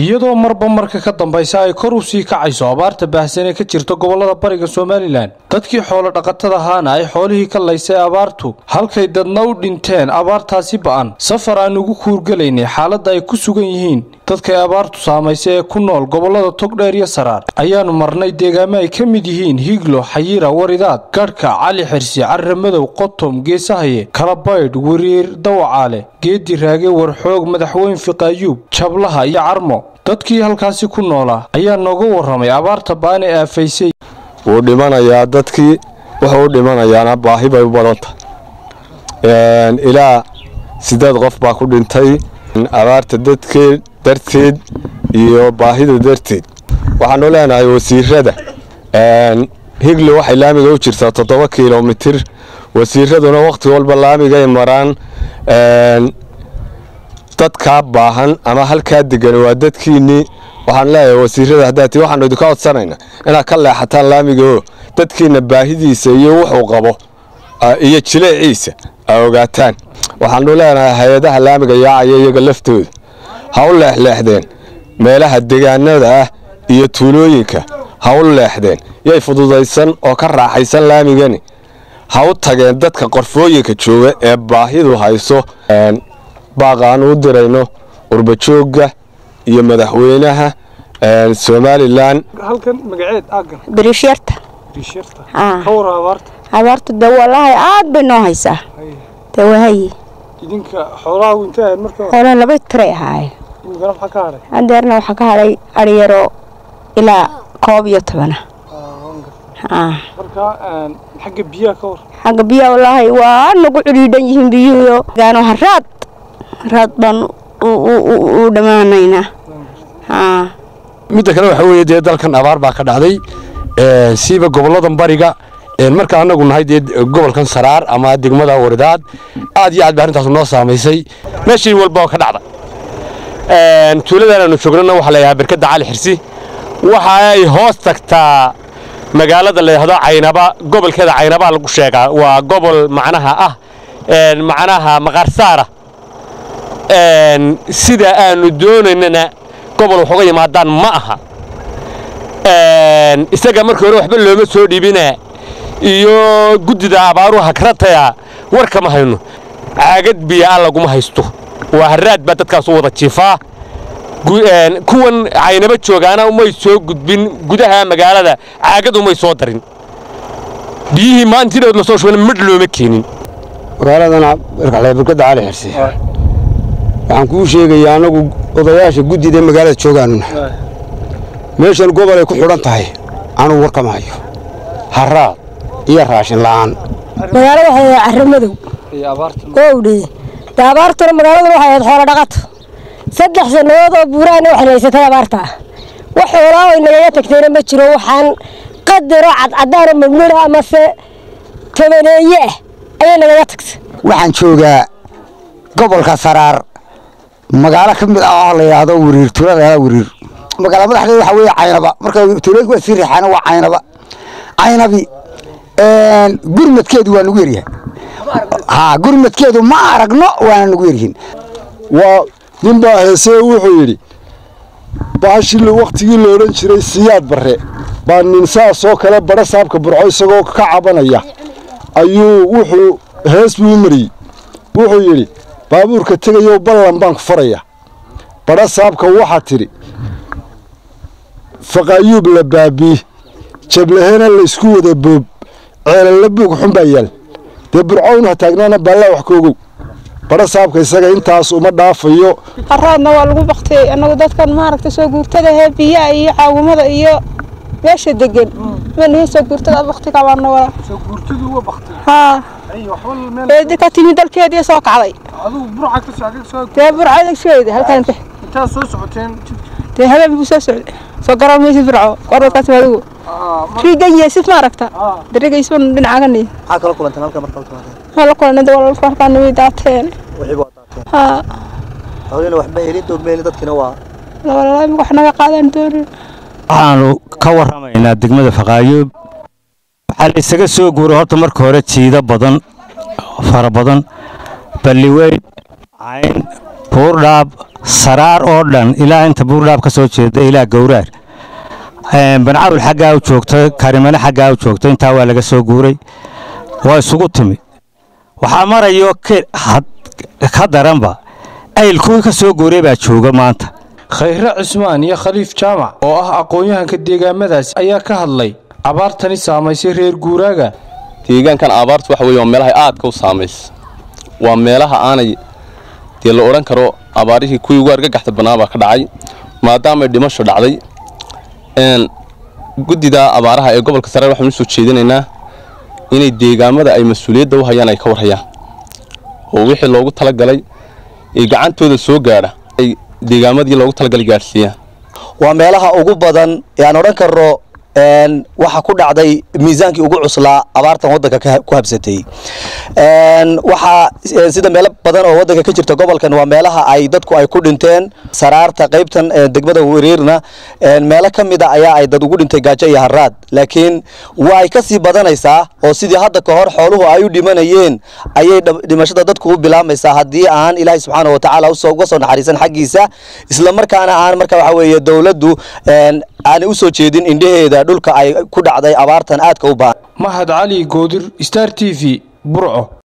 iyadoo marba marka ka dambaysa ay kor u sii kacayso abaarta baahsan ee ka jirta gobolada bariga somalilan dadkii xoolo dhaqatada ahaana ay xoolihii ka laysay abaartu halkay dadna u dhinteen abaartaasi ba'an safar aan ugu kuurgelaynay xaaladda ay ku sugan yihiin dadkay abaartu saamaysay ee ku nool gobolada togdheer iyo saraar ayaanu marnay deegaamo ay ka mid yihiin higlo xayiira waridaad gadhka cali xirsi carre madow qotom geesahaye kalabaydh wariir dawacaale geedi raage warxoog madaxweyn fiqaayuub jablaha iyo carmo dadkii halkaasi ku noolaa ayaa nooga warramay abaarta ba'an ee aafaysay wuu dhimanayaa dadkii wuxuu u dhimanayaana baahi bay u badanta ilaa siddeed qof baa ku dhintay abaarta dadkeed darteed iyo baahida darteed waxaanu leenahay wasiirada higli waxay laamiga u jirtaa toddoba kilomitir wasiiraduna wakhti walba laamigay maraan dadkaa baahan ama halkaa degan waa dadkiinnii waxaan leeyahay wasiirada haddaati waxaanu idinka codsanayna inaad ka leexataan laamigaoo dadkiinna baahidiisa iyo wuxuu qabo iyo jileeciisa aa ogaataan waxaanu leenahay hay-adaha laamiga yaacaya iyaga laftooda ha u leexleexdeen meelaha degaanada ah iyo tuulooyinka ha u leexdeen yay fududaysan oo ka raaxaysan laamigani ha u tageen dadka qorfooyinka jooga ee baahidu hayso baaqa aanu u dirayno qurbajoogga iyo madaxweynaha somalilan halkan magaceed aagan birishyarta bishirta Ah. ka war abaarta abaartu de wallaahi aad bay noo haysaa de wahaye idinka xoolaha intay ahayd marka hore laba tiray ahaayeen imikana maxaa ka hadhay hadeerna waxaa ka hadhay aryaro ilaa koob iyo tobana Ah. marka xagga biyaha ka war xagga biyaha wallaahi waa nagu cidhiidhan yihiin biyuhuyo gaano haraad haraad baan u- u- u- u dhammaanaynaa Ah. midda kale waxa weeye dee dalkan abaar baa ka dhacday ee, siiba goboladan bariga ee, marka anagu nahay dee gobolkan saraar ama degmada waridaad aad iyo aad ba arrintaas noo saamaysay meeshii walba oo ka dhacda Een, tuuladan aanu joognana waxaa la yidhahaa berkadda cali xirsi waxa ay hoos tagtaa magaalada la yidhaahdo caynaba gobolkeeda caynabaa lagu sheegaa waa gobol macnaha ah een, macnaha maqaarsaara Een, sida aanu doonaynana gobol wax uga yimaadaan ma aha Een, isaga markii hore waxba looma soo dhiibina iyo guddida abaaruha karataya war kama hayno caagad biyaa laguma haysto waa haraad baa dadkaas u wada jiifaa Gu- een, kuwan caynaba joogaana umay soo gudbin gudaha magaalada caagad umay soo darin biyihii maantidood la soo shubana midh looma keenin magaaladana barkaxle barkadda cali xirsi waxaan kuu sheegayaa annagu odayaasha guddida magaalada joogaanuna meeshan gobol ay ku xidhan tahay anugu warkama hayo haraad iyo raashin la'aan magaalada waxay ahayd carro madow iyo abaarta gowdhe dee abaartuna magaaladu waxay ahayd xoolo dhaqato saddex sannadood oo buuraana waxay haysatay abaarta wax xoolaa ay nagaga tagtayna ma jiro waxaan qadaro cadcadaano midmidha amase tabaneeye ah ayay nagaga tagtay waxaan joogaa gobolka saraar magaalo ka mid ah oo la yidhaahdo wariir tuulada la yidhahdo wariir magaalo madaxdeeda waxaa weeye caynaba marka tuulooyinka waa sii riixaana waa caynaba caynabi gurmadkeedu waa nagu yaryahay ha gurmadkeedu ma aragno waana nagu yaryihiin waa nin baa heesee wuxuu yidhi baashii wakhtigii la odhan jiray siyaad barre baa nin saasoo kale badha saabka burco isagoo ka cabanaya ayuu wuxuu hees buu u mariyey wuxuu yidhi baabuurka tegayow ballan baan ku faraya badha saabka waxaa tidhi faqaayuub la baabii jablahena laysku wada boob ceelalla buug xun baa yaal dee burcownu ha taagnaana baallaa wax ka ogow badha saabka isaga intaas uma dhaafayo haraadna waa lagu baktiyey annagu dadkan maaragta soo guurtada hee biyaha iyo caawimada iyo meesha degan manihi soo guurtada baktiga baana wada soo guurtadu waa baktay haa ay waxba meel eedi ka timi dalkeedii soo kacday adigu burca ka soo agag soo dee burcadagseeda halkan inte intaa soo socoteen dee habeen buu soo socday soo garoon maysi firco qorwadkaas adigu riigan yeesif maaragta darigaysban dhinacagani maxaa kala kulanteen halka marka halka marka maxaa la kulanay walaalka halkaan way daateen wixii waa daateen haa hawlina waxba helin doog meeli dadkina waa walaalaa imika wax naga qaadan doonin waxaanu ka warramaynaa degmada faqaayoob waxaa la isaga soo guuray horta marka hore jiido badan fara badan balliweyn cayn buurdhaab saraar oo dhan ilaa inta buurdhaab ka soo jeeda ilaa gowraar bancawl xaggaa u joogta karimale xaggaa u joogta intaa waa laga soo guuray waa isugu timi waxaa marayo ka daranba ayl kuwii ka soo guuray baa jooga maanta khayre cismaan iyo khaliif jaamac oo ah aqoon-yahanka deegaamadaasi ayaa ka hadlay abaartani saamaysay reer guuraaga deegaankan abaartu waxa weye waa meelahay aadka u saamaysa waa meelaha aanay dee la odhan karo abaarihii kuwii ugu argagaxda bannaa baa ka dhacay maadaamay dhimasho dhacday guddida abaaraha ee gobolka saraar waxaanu usoo jeedinaynaa inay deegaamada ay mas-uuliyadda u hayaan ay ka warhayaan oo wixii loogu talagalay ee gacantooda soo gaadha ay deegaamadii loogu talagalay gaadhsiiyaan waa meelaha ugu badan ee aan odhan karno waxa ku dhacday miisaankii ugu cuslaa abaartan waddanka ku habsatay waxaa sida meelo badan oo waddanka ka jirta gobolkan waa meelaha ay dadku ay ku dhinteen saraarta qaybtan degmada wariirna meelo ka mida ayaa ay dad ugu dhintay gaajo iyo haraad laakiin waa ay ka sii badanaysaa oo sidii hadda ka hor xooluhu ay u dhimanayeen ayay dhimashada dadku u bilaamaysaa haddii aan ilaahay subxaana wa tacaala uga soo naxariisan xaggiisa islamarkaana aan marka waxa weeye dowladdu aanay u soo jeedin indhaheeda dhulka ay ku dhacday abaartan aadka u baahan mahad cali goodir star t v burco